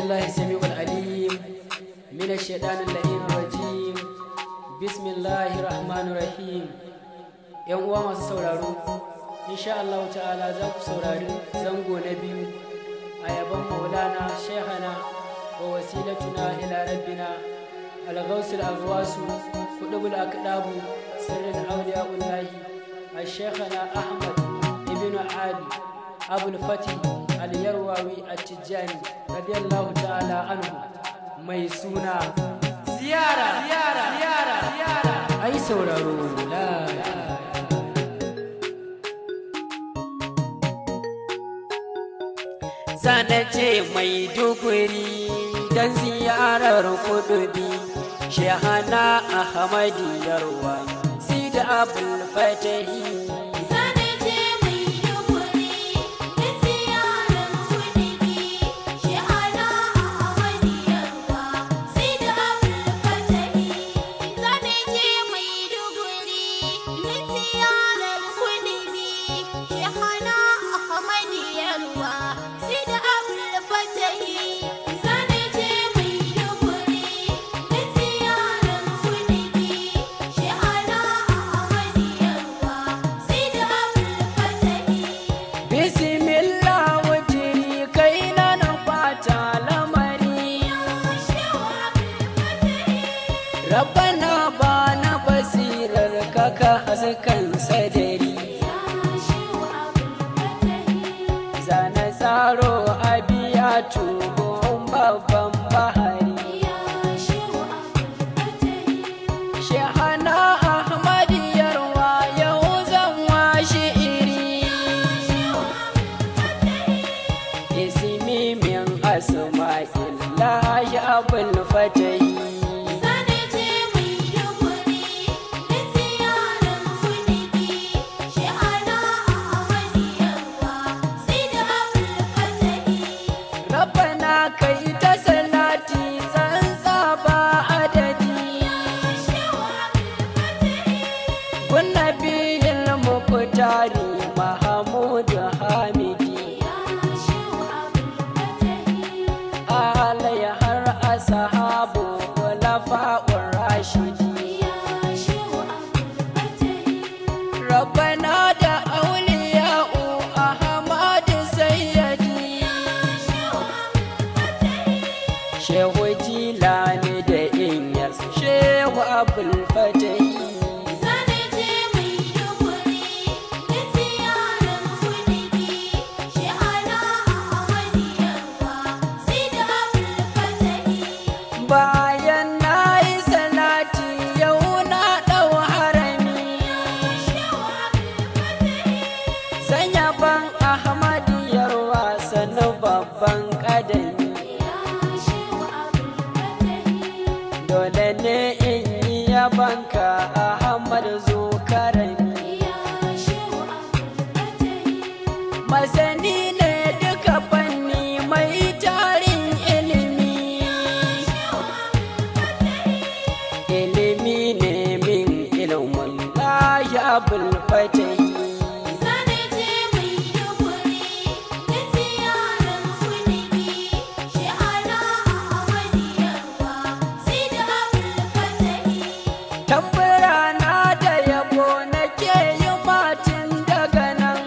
بالله السميع العليم من الشيطان اللعين الرجيم بسم الله الرحمن الرحيم yan uwa masu sauraro insha Allah ta'ala za ku saurari zango na biyu a yaban maulana shehana wa wasilatuna ila rabbina al-ghawsul azwasu kudubul akdabu sirrin awliya'ullahi al-sheikhana ahmad ibn ali abul fatih al-yarwawi at-tijani radiyallahu ta'ala anhu mai suna ziyara ziyara ziyara ziyara ai sauraro la ce mai duguri don ziyarar kudubi shehana ahmadi yarwa sida abul fatahi Rabbana ba na basirar kaka haskan sadari Zana tsaro a biya tubon babban bahari Shehana Ahmad yarwa yau zan washe iri Isimi min asma'il lahi abul fatahi kai ta salati tsantsa ba adadi kunna biyin mukutari mahamudu hamidi alai har asahabu kulafa'ur rashidi rabbana da auliya'u ahmadu sayyadi shehu jilani da inyas shehu abul fatahi bayan na yi salati yau na ɗau harami sanya ban ahmadiyar wasanni babban ƙadami dole ne in yi yabanka ahmad zo karami masani ne duka fanni mai tarin ilimi ilimi ne min ilimin lahi abul fatahi tambura na da yabo nake yi matin daga nan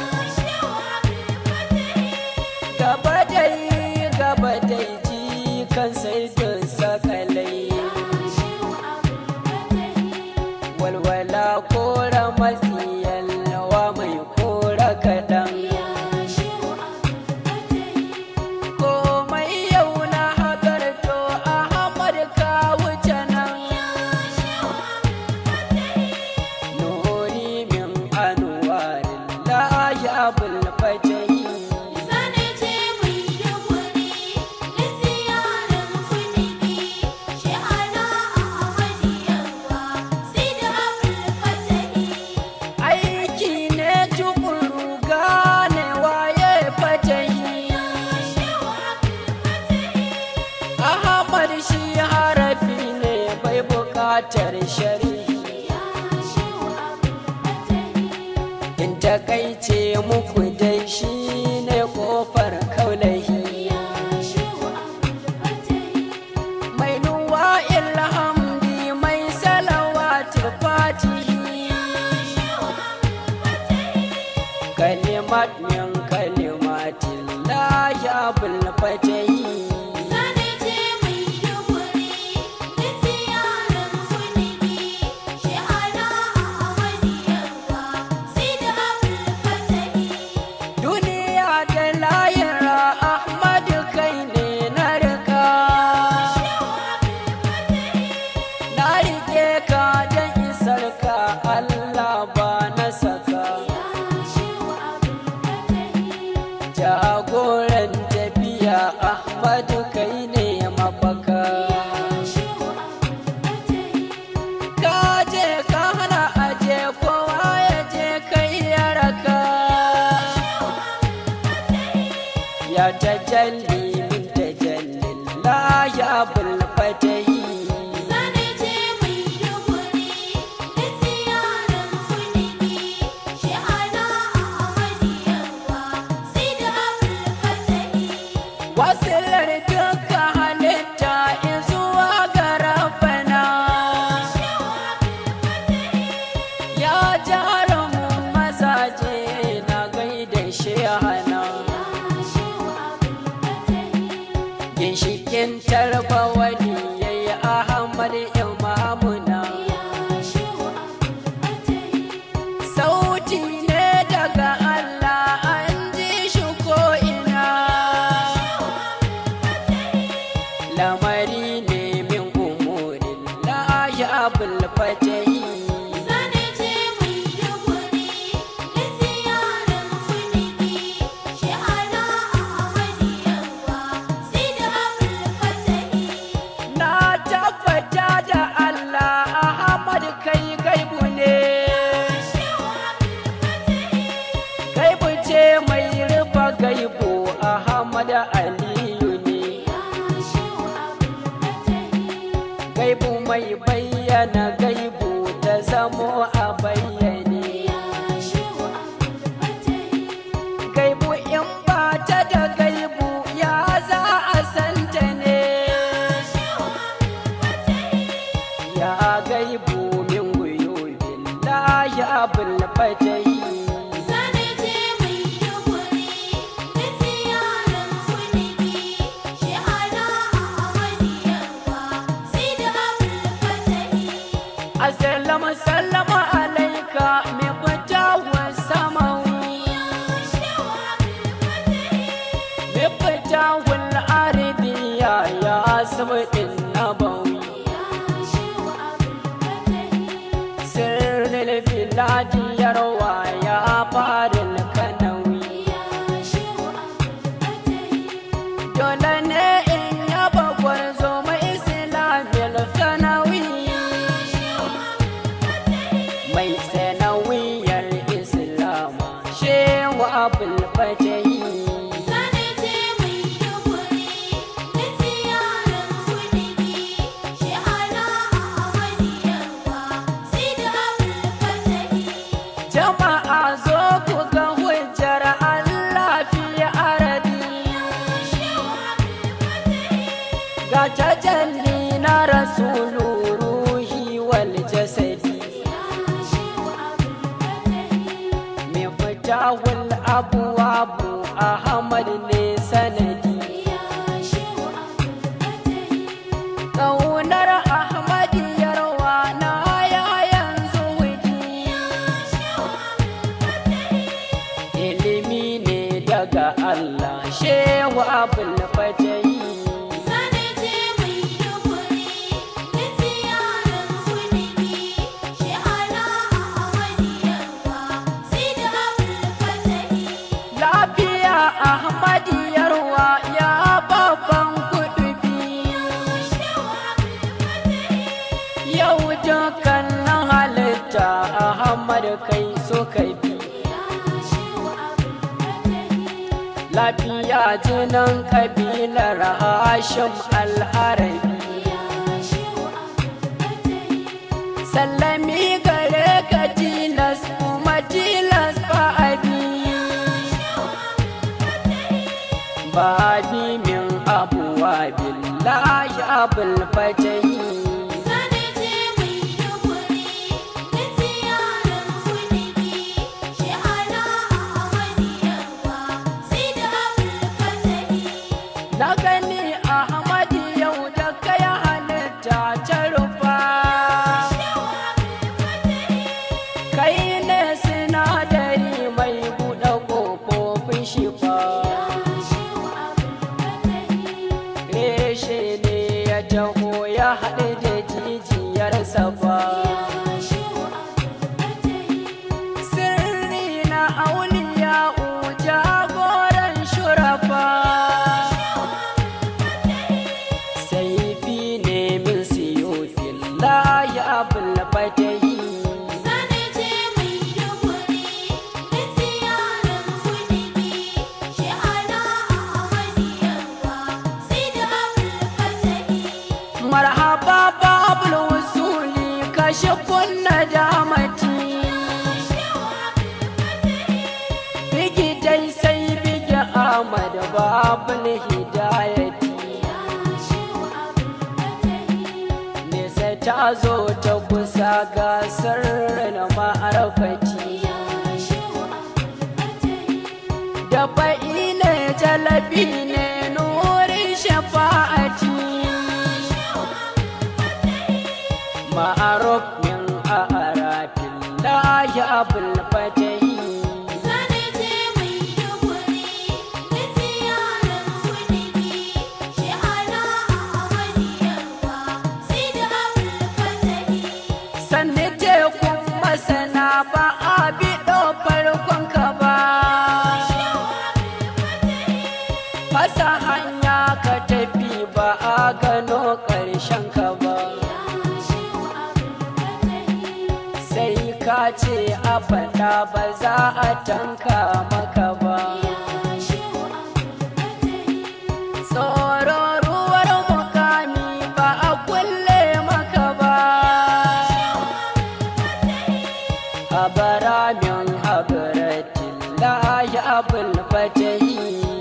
gaba dai gaba dai ji kan sai sakalai walwala kora matsiyan lawa mai kora kaɗan komai yau na hagarto ahmad ka wuce nan nuri min anwarin lahi abul fatahi aiki ne tukuru gane waye fatahi ahmad shi harafi ne bai bukatar shari'i in takaice muku dai shi ne kofar kaulahi من كلمات الله بالفتح duniya da layira Ahmad kai ne na rika na rike ka da isar ka Allah ba na saka jagoran tafiya Ahmad kai ne mafaka ka je ka hana aje kowa ya je kai ya raka ya tajalli min tajallin la ya bulfatahi wasilar duka halitta izuwa ga rabbana ya jarumin mazaje na gaida shehana ginshikin tarbawali ya yi ahmad imamuna sauti ne daga allah an ji shi ko'ina lamari ne min umurin la ya bulfatahi na tabbata da allah ahmad kai gaibu ne gaibu ce mai rufa gaibu ahmad aliyu ne gaibu mai bayyana gaibu ta zamo a bayyane gaibu in ba ta da gaibu ya za a santa ne ya gaibu min guyubin la ya bulfatai Assalamu sallama alaika mi fita wa samawi mi fita wal arabiya ya sabin nabawi sirril biladi yarwa ya farin kanawi dole ne in yaba gwarzo mai islamil kanawi mai sanawiyar islama shewa abul fatahi jama'a zo ku ga hujjar Allah fi aradi ga tajalli na rasulu ruhi wal jasadi mai fitawul abuwabu ahmad ne sanadi ƙaunar ahmad yarwa na ya yanzu wuji ilimi ne daga allah shewa abul fatahi lafiya ahmad yarwa ya babban kudubi yau dukkanin halitta ahmad kai so kai bi lafiya jinin kabilar hashim al'arabi sallami gare ka tilas kuma tilas ba'abi babi min abuwa billahi abul fatahi kunna damati bigi dai sai bigi ahmad babul hidayati nesa ta zo ta kusa gasar na ma'arfati da fa'i ne jalabi ne nurin shafa'ati ma'aruf min a'arafin lahi abul fatahi sanne tekun masana ba a biɗo farkon ka ba fasa hanya ka tafi ba a gano ƙarshen ka ba sai ka ce a faɗa ba za a tanka maka ba tsoro ruwar mukami ba a kulle maka ba habara min habaratin lahi abul fatahi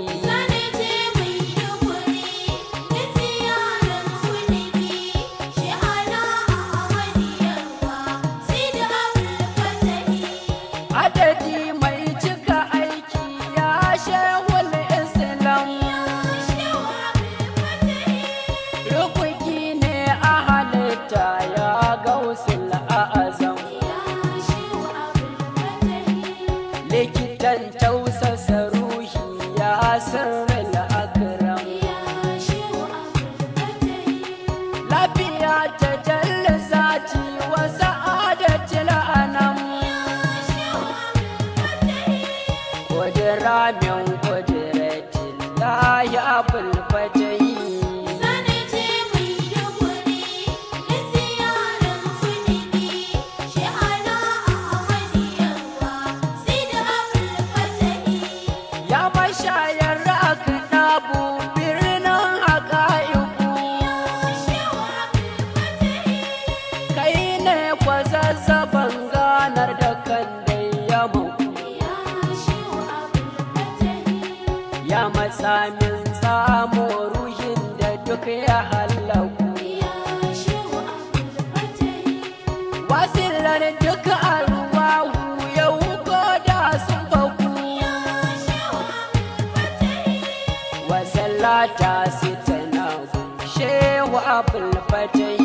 adadi mai cika aiki ya shehul islam rukuki ne a halitta ya gausul a'azam likitan tausasa ruhi ya sirril akram lafiya ta jalla zati wa sa'adatil anam kudura min kuduratin lahi abul fatahi ya mashayar aka ɗabu birnin haƙa'iku kai ne kwazazzaban ganar da kan dai ya muku ya matsa min tsamo ruhin da duk ya hallaku wasilar duk alwahu yau ko da sun faku wasallata sitana shehu abul fatahi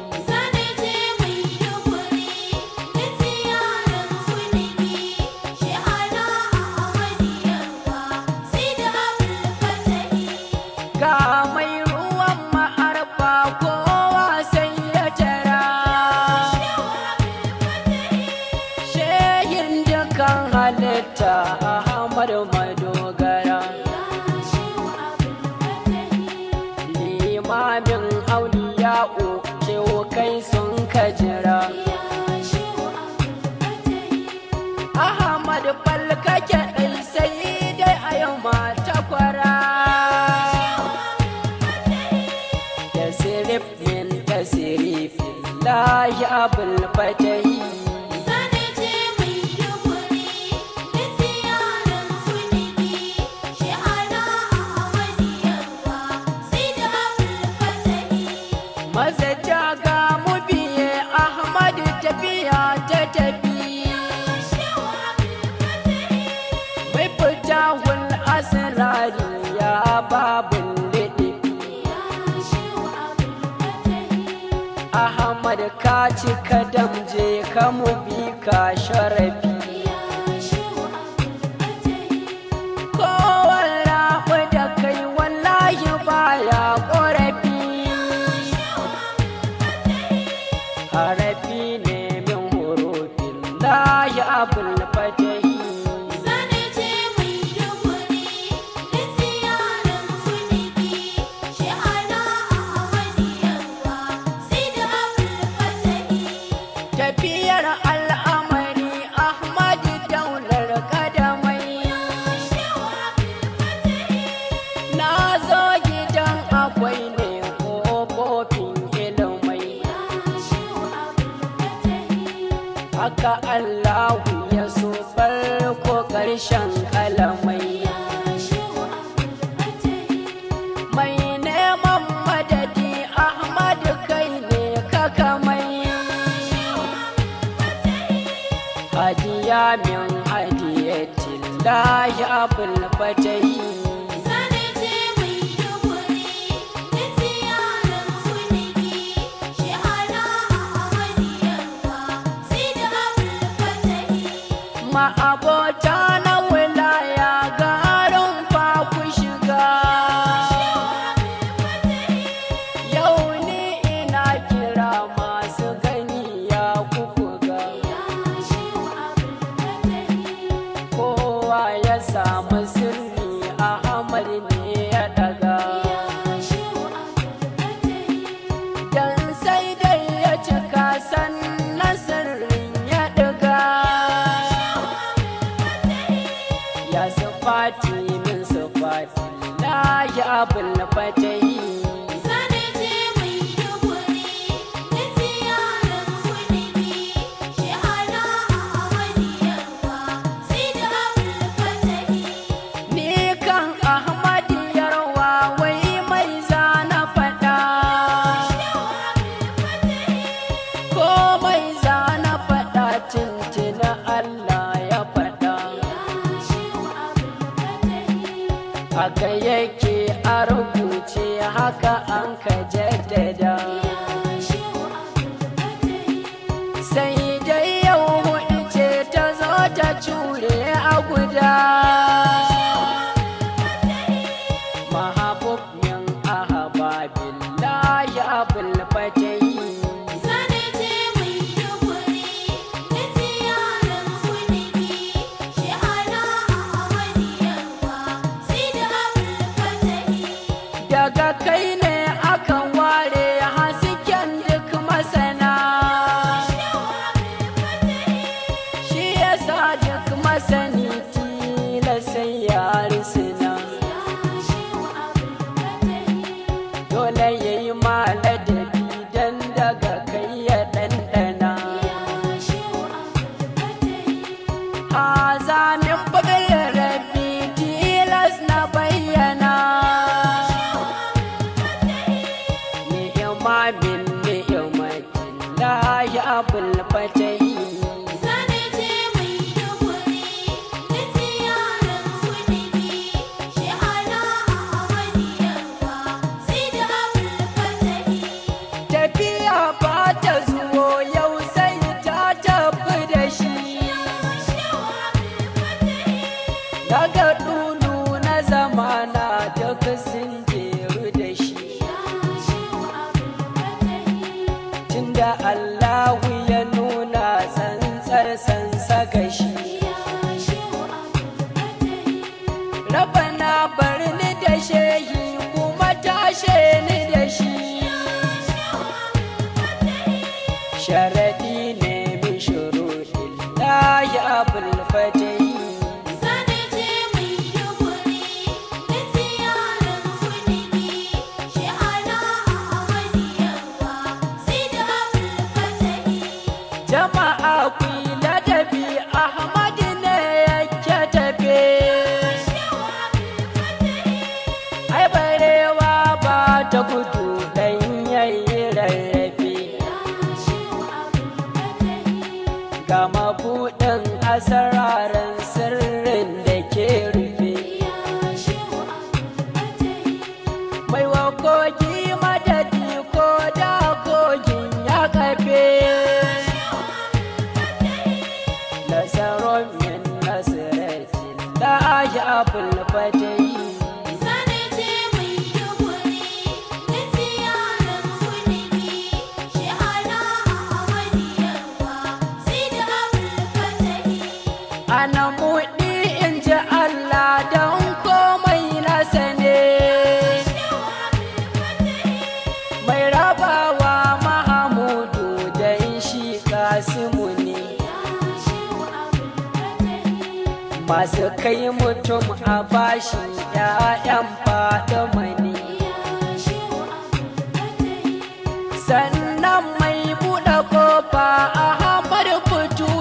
ga mai ruwan ma'arfa kowa sai ya tara shehin dukan halitta ahmad madogara limamin auliya'u kewa kai sun kajira ahmad falkake ɗai sai dai a yau mata kwara tasirif min tasirifin lahi abul fatahi maza ga mu biye ahmad tafiya ta tafi mai fita hul asirari ya babin liɗifi ahmad ka cika damje ka mu bi ka sharafi kowar rabu da kai wallahi baya ƙorafi harafi ne min hurufin lahi abul fatahi tafiyar al'amari ahmad daular kadamai na zo gidan akwai ne ƙofofin ilimai haka Allahu ya so farko ƙarshen kalamai mai neman madadi Ahmad kai ne kaka mai hadiya min hadiyatin lahi abul fatahi ma'abota na wilaya garin fa ku shiga yau ni ina kira masu gani ya kuku ga kowa ya samu sirri a amal ne ya daga dan sai dai ya cika sannan sirrin ya daga ya sufati min sufati lahi abul fatahi ni kan ahmadi yarwa wai mai zana faɗa ko mai zana faɗa tuntuna Allah ya faɗa haka yake a rubuce haka an ka jaddada sai dai yau hudu ce ta zo ta cure a guda mahabub min ahababillahi abul fatahi daga kai ne akan ware hasken duk masana shi yasa duk masani tila sai ya risina dole ya yi maladabi don daga kai ya ɗanɗana azamin bugar rabi tilas na bayyana ni'ima min ni'imatin lahi abul fatahi tafiya ba ta zuwo yau sai ta tafi da shi daga dulu na zamana duk sun jeru da shi tunda Allahu ya nuna tsantsar sansa ga shi Rabana bar ni da shehi kuma tashe ni da shi Sharadi ne min shuruɗin lahi abul fatahi jama'a ku yi ladabi Ahmad ne yake tafe ai barewa ba ta gudu dan yayi rarrafe ga mabuɗin asararan sirrin da ke rufe mai wa kogi madadi ko da kogin ya kafe nasarar min nasiratin lahi abul fatahi ana muɗi in ji Allah don komai nasa ne mai rabawa mahamudu don shi kasimu ne masu kai mutum a bashi ‘ya'yan faɗi mani sannan mai buɗe kofa a hamar fito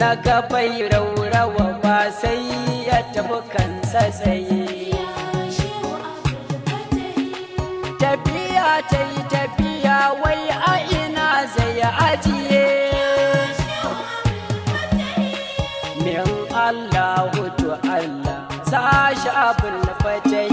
ya ga bai raurawa ba sai ya tafi kansa tsaye tafiya ta yi tafiya wai a ina zai ajiye min Allah to Allah sashi abin fatayi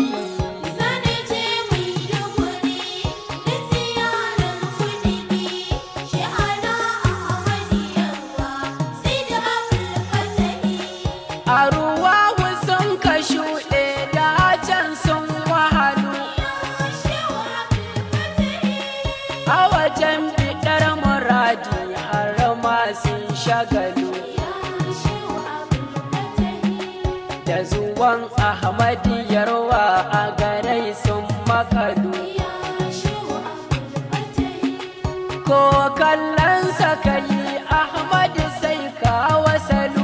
a ruwa sun ka shuɗe da can sun wahalu a wajen fitar muradi har ma sun shagalu da zuwan ahmadi yarwa a garai sun makalu ko kallon kai ahmadi sai ka wasalu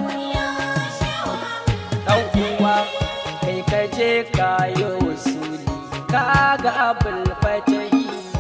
ɗan uwa kai ka je ka yi usuli ka ga abul fatahi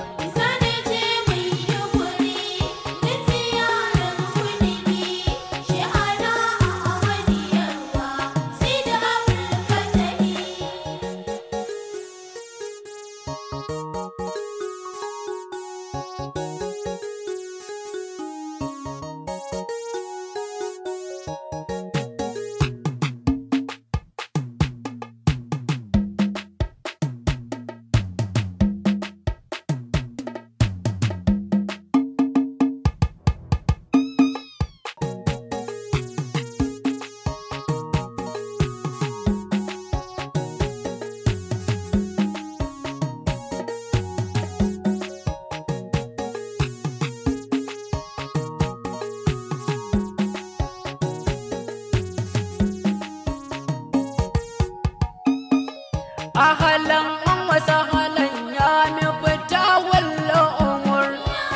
ahalan wasa halan ya mi fita walla umur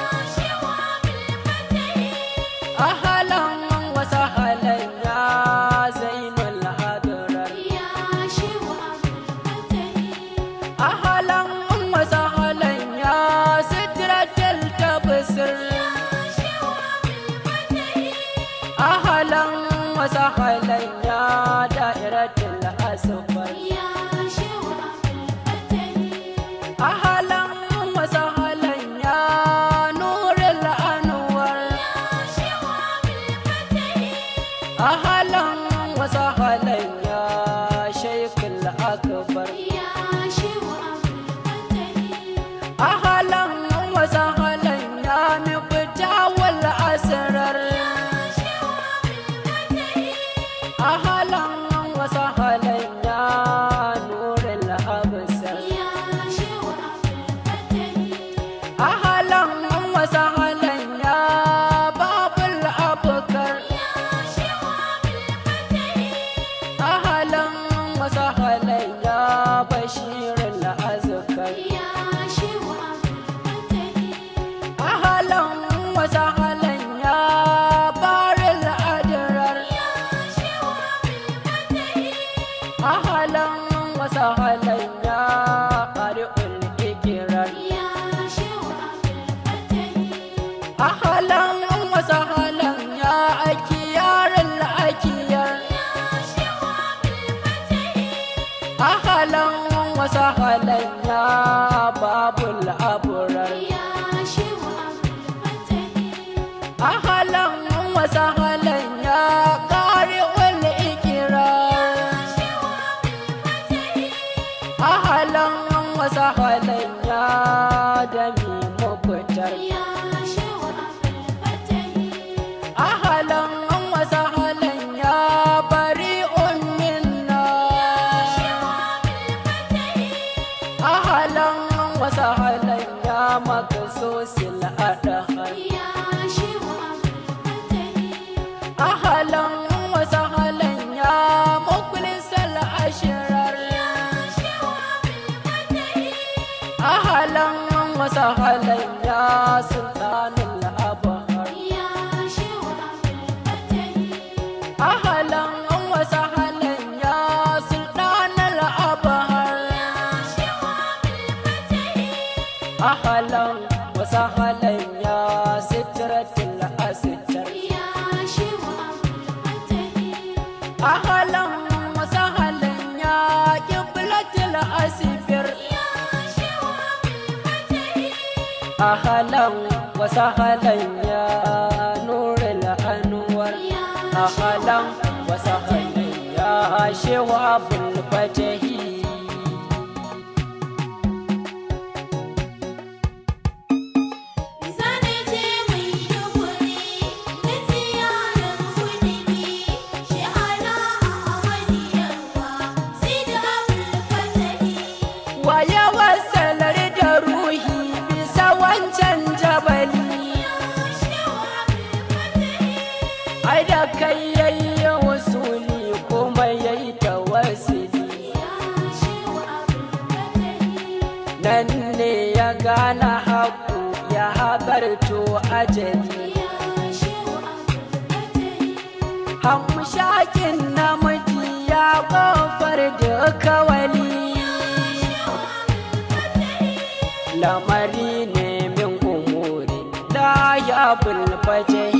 ahalan wasa halan ya zainul hadrar ahalan wasa halan ya sidratul tabsir ahalan wasa halan ya da'iratul asfar ahalan wasahalan ya nurul anwar ahalan wasahalan ya shaykhul akbar ahalan wasahalan ya mifta wal asrar ahalan wasahalan ya nurul absar ahalan wasahalan ya babul abkar ahalan wasahalan ya bashirul azkar ahalan wasahalan ya baril adrar ahalan wasahalan ya qari'ul ikrar ahalan wasahalan ya akiyarul akiyar ahalan wasahalan ya babul abrar ahalan wasahalan ya qari'ul ikrar ahalan wasahalan ya dami mukutar ahalan wasahalan ya bari'un minna ahalan wasahalan ya makasosil adahar ahalan wasahalan ya mukulisal ashirar ahalan wasahalan ya sultanul abahar ahalan wasahalan ya sultanul abahar ahalan wasahalan ya sitratul astar ahalan wasahalan ya qiblatul asfir ahalan wasahalan ya nurul anwar ahalan wasahalan ya shawabul fatahi waye wasalar da ruhi bisa wancan jabali ai da kai yayi wasuli kuma yayi tawassuli nan ne ya gana haku ya habarto ajali hamshakin namiji ya kofar da kawali lamari ne min umuri la ya bulfajahi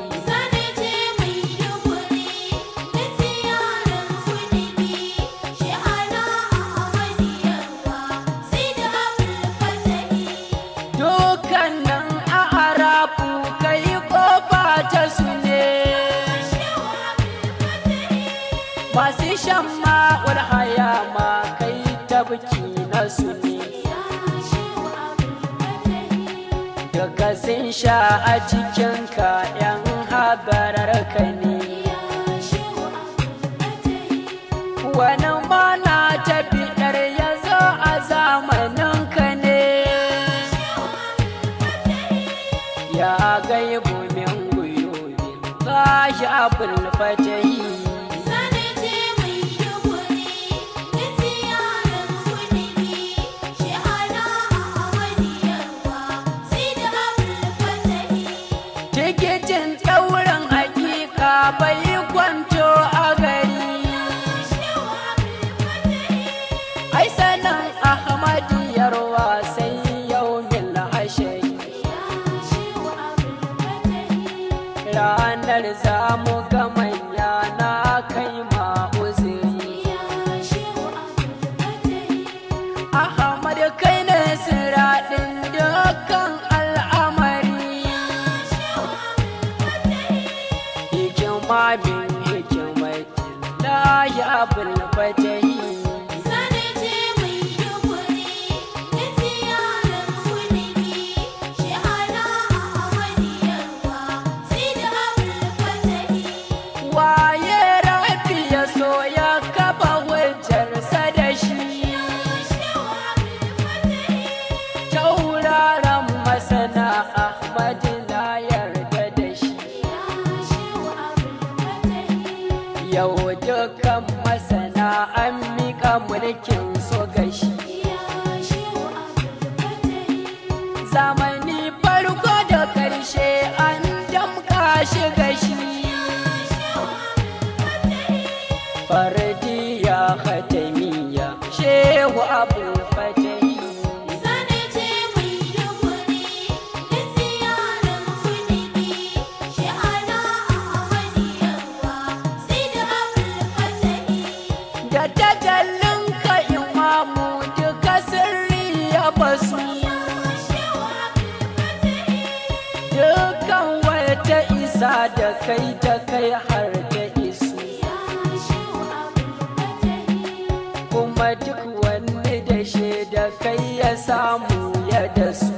dukkanin a arabu kai kofa ta su ne masu shan ma'ul haya ma kai tabki na su ne daga sun sha a cikinka yan habarar ka ne wani mana tafi ɗar ya zo a zamanin ka ne ya gaibu min guyubi ka sha bulfatahi tikitin ɗaurin hakika bai kwanto a gari ai sanin ahmadiyar wasan yau mil hashari ranar zamu ga manya na kai ma uzuri ahmad kai ne siraɗin dukkan al'amari hikima bin hikimati la ya bulfatahi waye rafi ya so ya kafa hujjarsa da shi tauraron masana ahmad na yarda da shi yau dukkan masana an miƙa mulkin so gashi zamani farko da ƙarshe an damka shi gashi fardiya khatamiya shehu abul fatahi da tajallin ka imamu duka sirri ya basu dukan wata isa da kai ta kai har ta isu kuma duk wani da da kai ya samu ya da su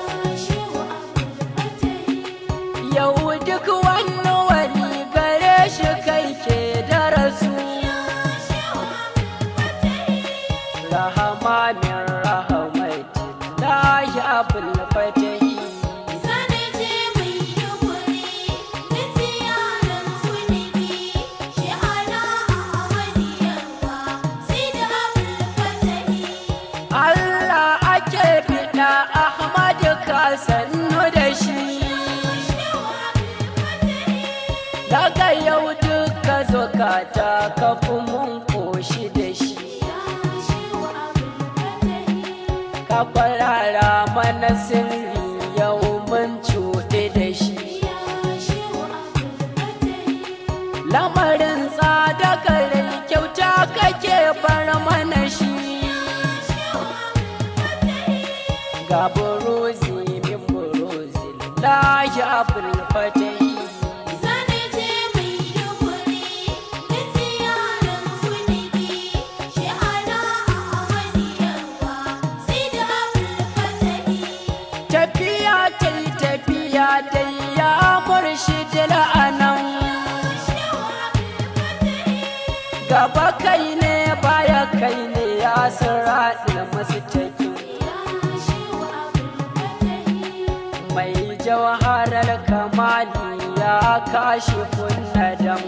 yau duk wani wani gare shi kai ke darasu rahamanin rahamati lahi abul fatahi Allah ake fiɗa Ahmad ka sannu da shi daga yau duka zukata ka fi mun koshi da shi ka kwarara mana sirri yau mun cuɗe da shi lamarin tsada lahi abul fatahi tafiya ta yi tafiya ta ya murshid la'anan gaba kai ne baya kai ne ya siraɗi masu tafi mai jawharar kamali ya kashi kunnadam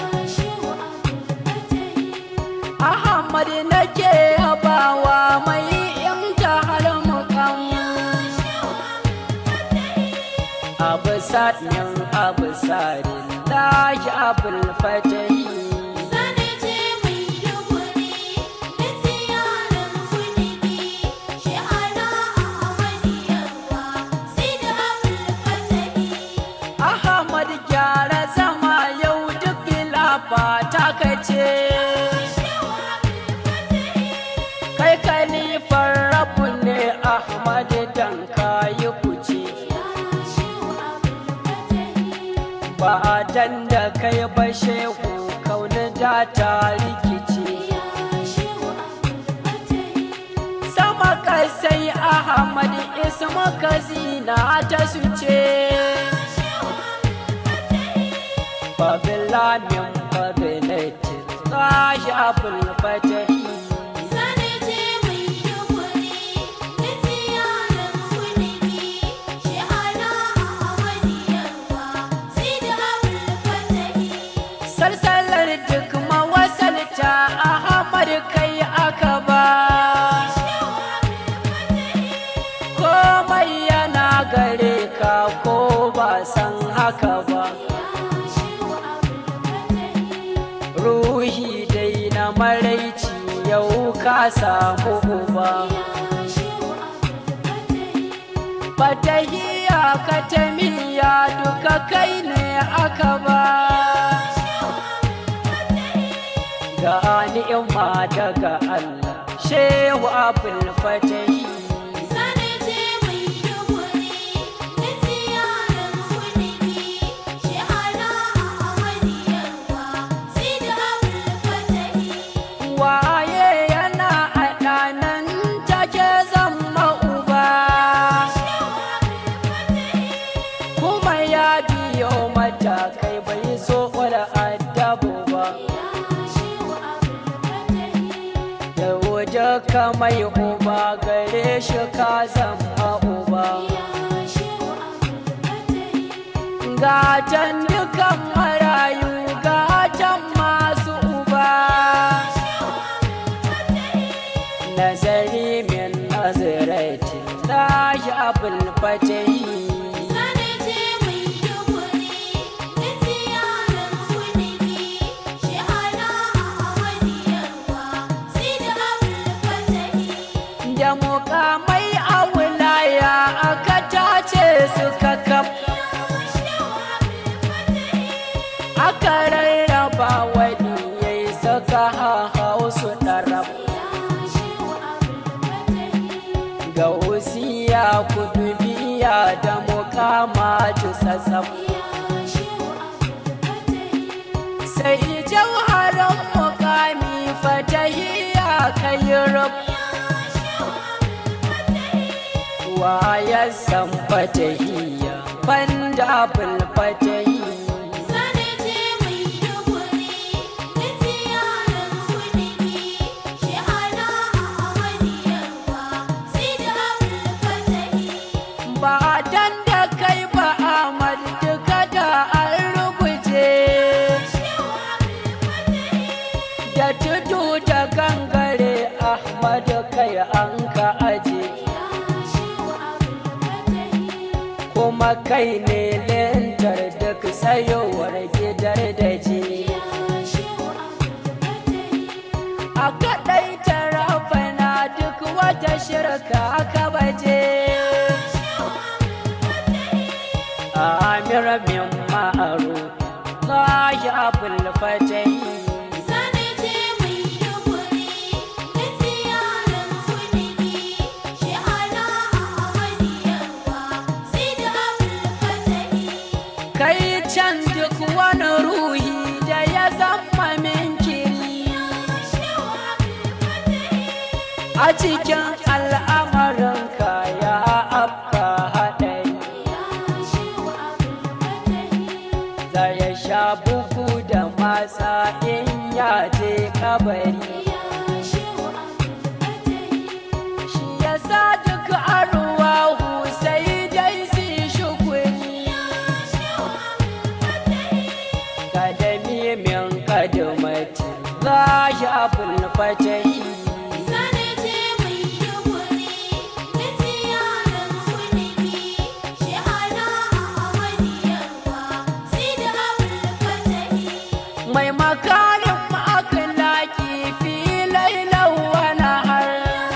ahmad nake yabawa mai imta har mukam abu sa'in abu sa'in lahi abul fatahi Ahmad gyara zama yau duk lafa ta kace kai kalifar rabu ne Ahmad dan kayi kuce ba dan da kai ba shehu kauni da ta rikice sama kasai Ahmad isma kazina ta suce Babila min babilati Tashi abul fatahi Salsalar duk mawasalta Ahmad kai aka ba Komai yana gare ka ko ba san haka ba Ruhi dai na maraici yau ka samu uba Fatahiya katamiya duka kai ne aka ba Ga ni'ima daga Allah Shehu Abul Fatahi waye yana a ɗanan take zama uba kuma ya biyo matakai bai so wala adabu ba da waje ka mai uba gare shi ka zama uba gatan dukan marayu gatan masu uba nazari min nazarati lahi abul fatahi da mukamai a wilaya aka tace suka kaf aka rarraba wani yayi saka hau su ɗarab ga wasiya kudubiya da mukama ta sassaf sai jauharar mukami fatahiya kai rab wa ya san fatahiya banda abul fatahi ba dan da kai ba Ahmad duka da an ruguje da tudu da gangare Ahmad kai an ka aje kuma kai ne lentar duk sayowar gidar da je a kaɗai tarafana duk wata shirka aka baje amir min ma'aru lahi abul fatahi cikin al'amarinka ya afka haɗari za ya sha bugu da matsa in ya je kabari shi ya sa duk arwahu sai dai su shukuri kadami min kadamati za ya fulfatahi mai makarin akhlaki fi lailan wa nahar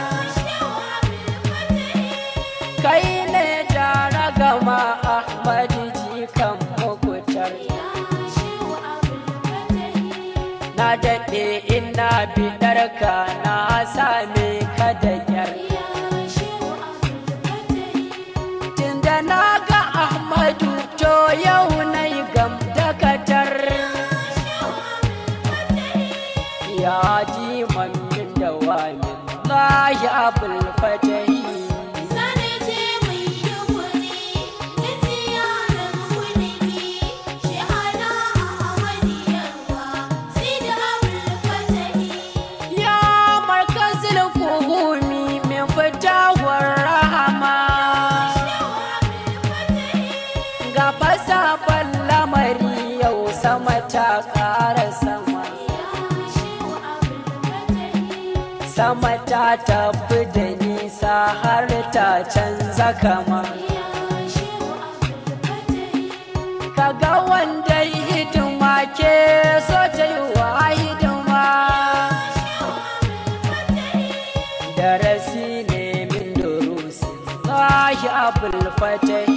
kai ne jara gama ahmad jikan mukutar na daɗe ina bidarka na same ka da kyar tunda na ga ahmadu to yau na yi gam dakatar ya ji mamin da wamin lahi abul fatahi ya markazil kuhumi min fitawar rahama ga fasafan lamari yau sama ta ƙara sama sama ta tafi da nisa har ta canza kama kaga wanda hidima ke so ta yi wa hidima darasi ne min durusi lahi abul fatahi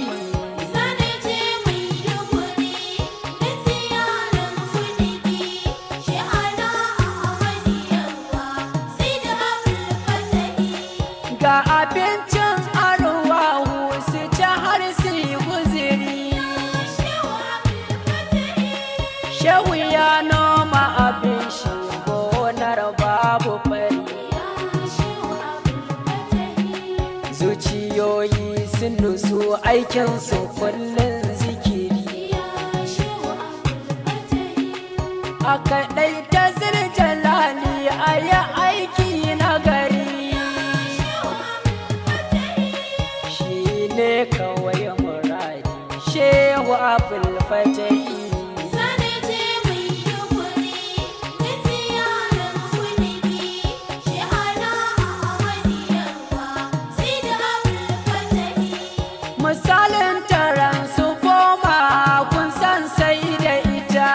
ga abincin arwahu su ci har su yi guziri shehu ya noma abin shi gonar babu fari zuciyoyi sun nusu aikinsu kullum zikiri a kaɗai ta zirjalali a yi aiki na gari shi ne kawai muradi shehu abul fatahi misalin taron su koma kun san sai da ita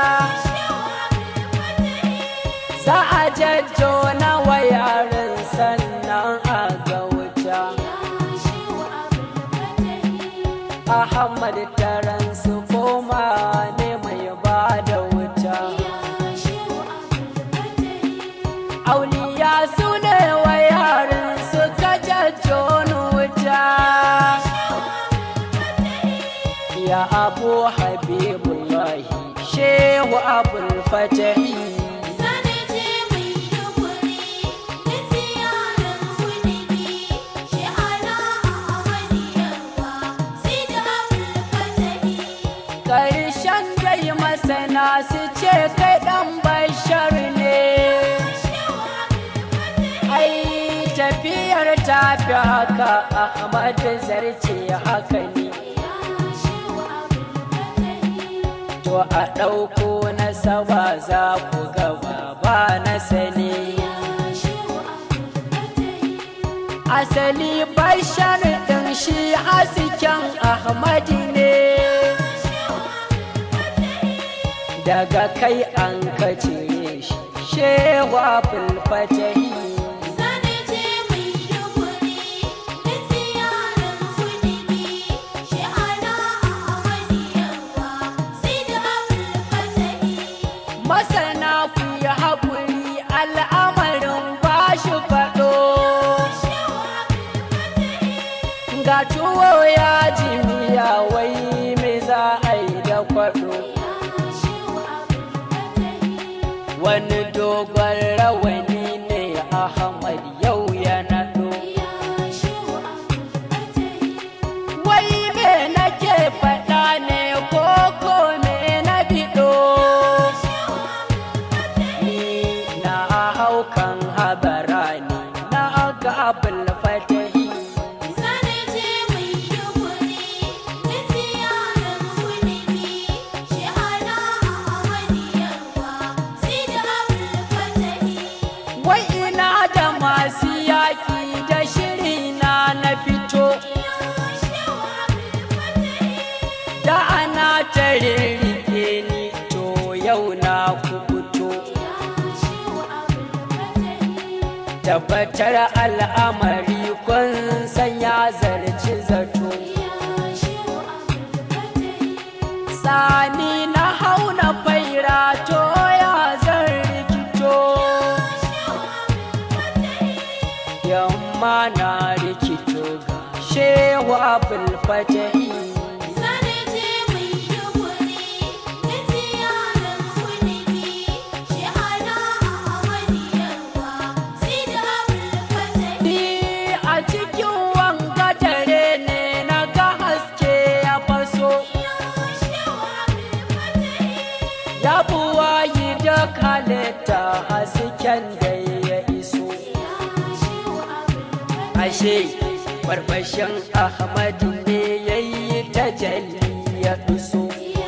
za a jajjo na wayarin sannan a ga wuta ahmad taron su koma ne mai ba da wuta auliya su ne wayarin suka jajjo ni wuta ya abu habibullahi shehu abul fatahi ƙarshen dai masana su ce kai ɗan bashar ne ai tafiyar tafi haka ahmad zarce haka ne to a ɗauko na saba za ku gaba ba na sani asali bashar ɗin shi hasken ahmadi ne daga kai an kace shi shehu abul fatahi masana ku yi haƙuri al'amarin ba shi faɗo ga tuwo ya ji miya wai me za a yi da kwaɗo wani dogon rawani ne a rirrike ni to yau na kubuto tabbatar al'amari kun sanya zarci zato sani na hauna faira to ya zan rikito yamma na rikito ga shewa bulfatahi Ni a cikin wanga dare ne na ga haske ya faso ya buwayi da kalita hasken da ya iso ashe barbashin ahmadu ne ya yi tajalli ya iso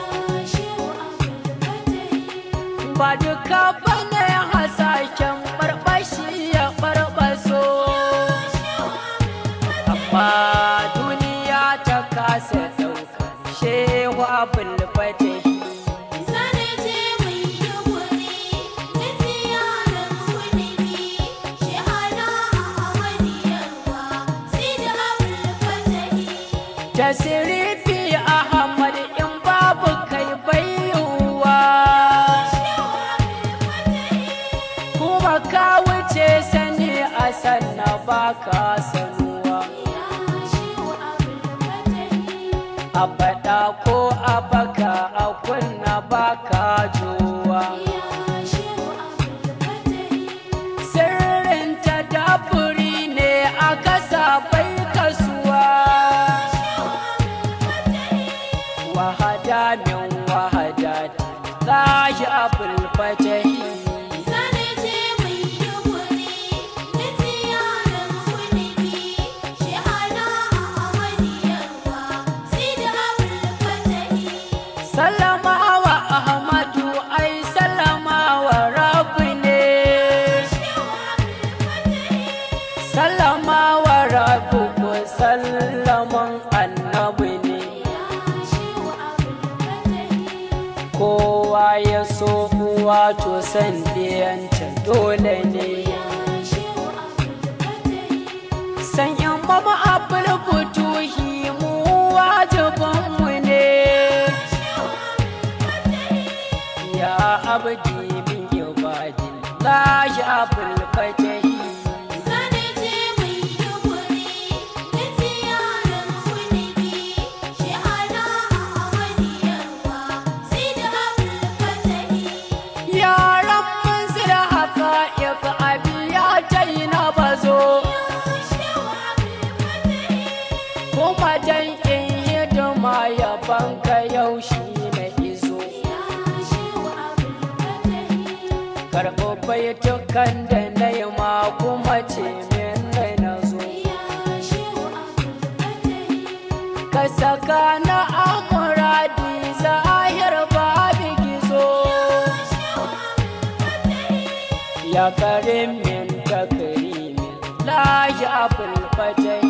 ba duka bane hasashen barbashi ya barbaso amma duniya ta kasa ɗaukar shewa bulfatahi tasirifi ahmad in babu kai bayuwa kuma ka wuce sani a sanna baka sanuwa a faɗa ko a baka a kunna baka juwa sirrin ta dafuri ne a kasa bai kasuwa wahada min wahada lahi abul fatahi sallama wa ahmadu ai sallama wa rabbi ne sallama wa rabbi ko sallaman annabi ne kowa ya so uwa to san ɗiyanta dole ne san in mama abul futuhi mu wajibinmu ne ya abdi min ibadin lahi abul fatahi yaran mun zira haka ifa abiya tai na bazo kuma dan in hidima ya banka yaushe na izo karɓo baitukan da na yi ma kuma ce min da na zo ka saka na amuradi zahir babu gizo ya karim min takrimin lahi abul fatahi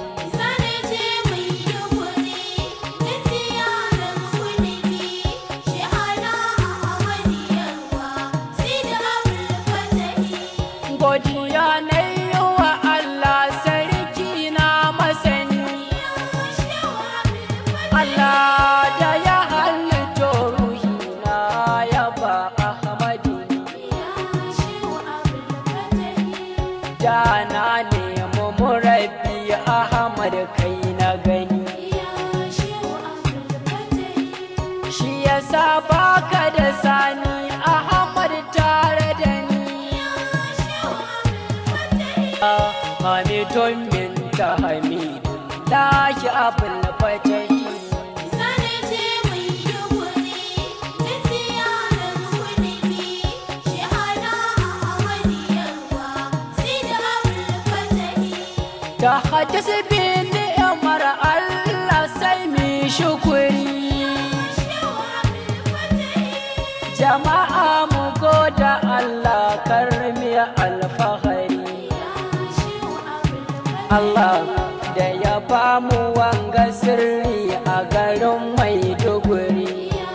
godiya na yi wa Allah sarki na masani Allah da ya halitto ruhina ya ba Ahmadu da na nemi murabbi Ahmad kai na gani shi yasa baka da sani Ahmad tare da ni Hamidun min ta Hamidun lahi abul fatahi ta hadisi bi ni'mar Allah sai mi shukuri jama'a mu goda Allah karmi alfahari Allah da ya ba mu wanga sirri a garin Maiduguri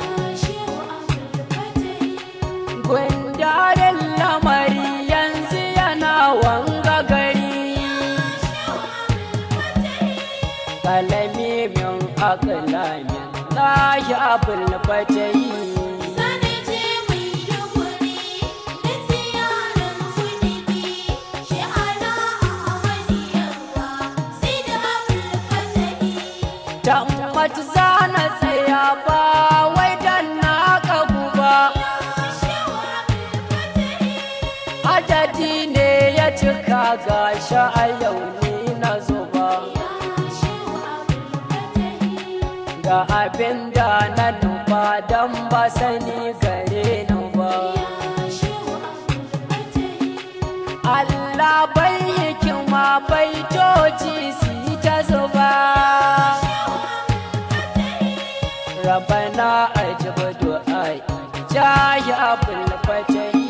aqlamin lahi abul fatahi Sanaje mai duguri da ziyarar kudiki shi ala Ahmadiyarwa sai da abul fatahi tammat zana tsaya ba wai dan na kagu ba adadi ne ya cika gashi a yau ni na zuba ga abin da na nufa don ba sani gare ni ba Allah bai hikima bai toci su yi ta zuba rabana ajib du'ai jahi abul fatahi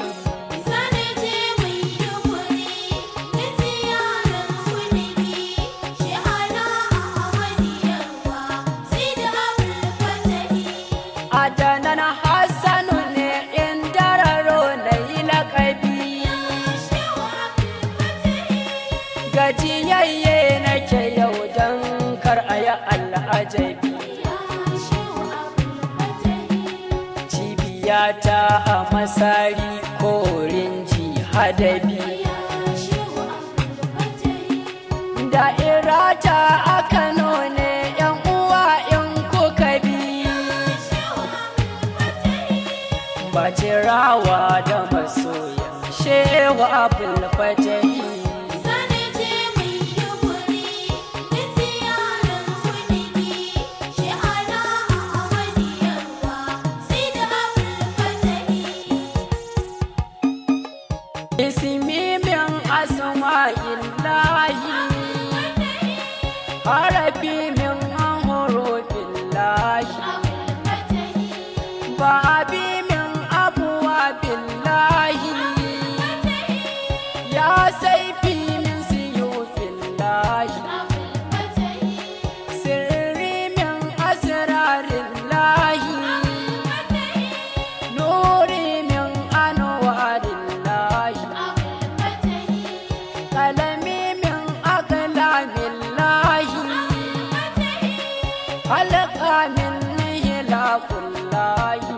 adanan hassanu ne in dararo na yi laƙabi gajiyayye nake yau don kar a yi al'ajabi cibiyata a masari korin jihadabi da'irata a kano ne yan uwa in kuka bi bacirawa da masoya shewa abul fatahi ismi min asma'illahi harafi min hurufin lahi babi min abuwa billahi ya saifi min siyufin lahi sirri min asrarin lahi nuri min anwarin lahi kalami min aqlamin lahi halqa min hilakul lahi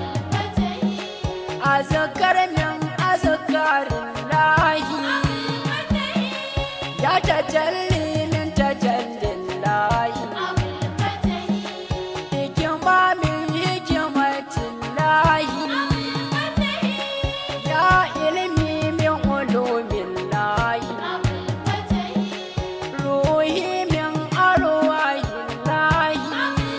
azkar min azkarin lahi ya tajalli min tajallin lahi hikima min hikimatin lahi ya ilmi min ulumin lahi ruhi min arwahin lahi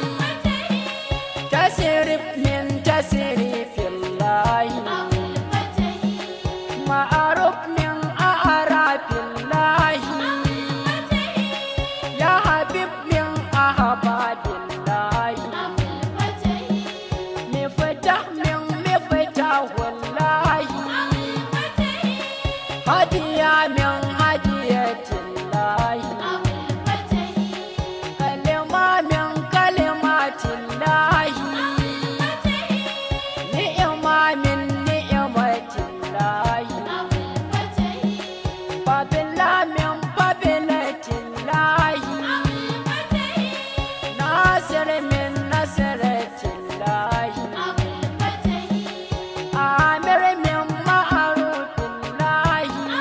tasirif min tasirifin lahi ma'aruf min a'rafin lahi ya habib min ahbabin lahi miftah min miftahul lahi hadiya min hadiyatin lahi kalima min kalimatin lahi ni'ima min ni'matin lahi fadila min fadilatin lahi nasir min nasratin lahi amir min ma'arufin lahi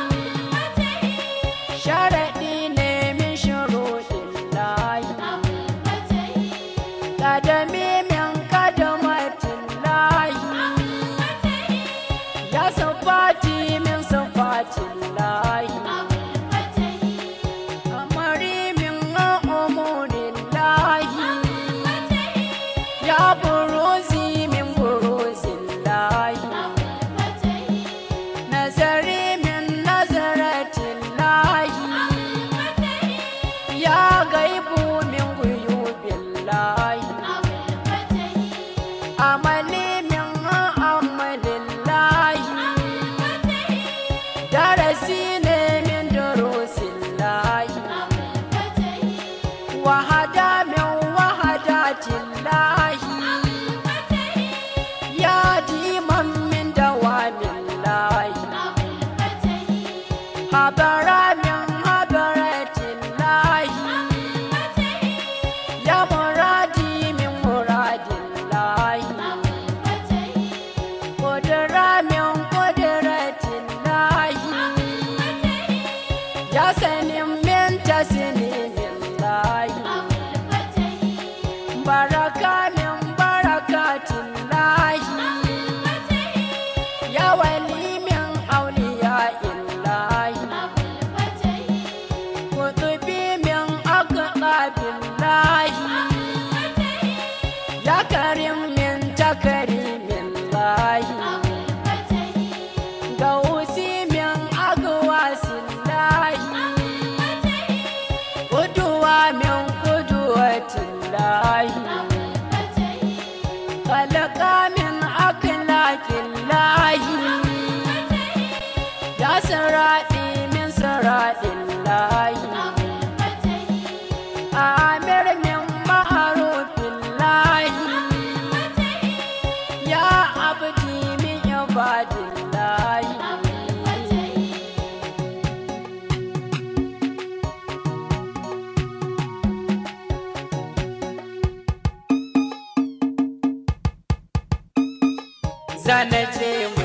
sharaɗi ne min shuruɗin lahi kadami min kadamatin lahi ya sufati min sufatin lahi amari min umurin lahi ya buruzi min buruzin lahi nazari min nazaratin lahi ya gaibu min guyubin lahi amali min amalin lahi darasi ne min durusin lahi wahada min wahadatin lahi ya diman min dawamin lahi habara min habaratin lahi ya mura الله خلق من أخلاق الله يا سرادي من سراد الله آمر من معروف الله يا عبدي من عباد الله zana je mu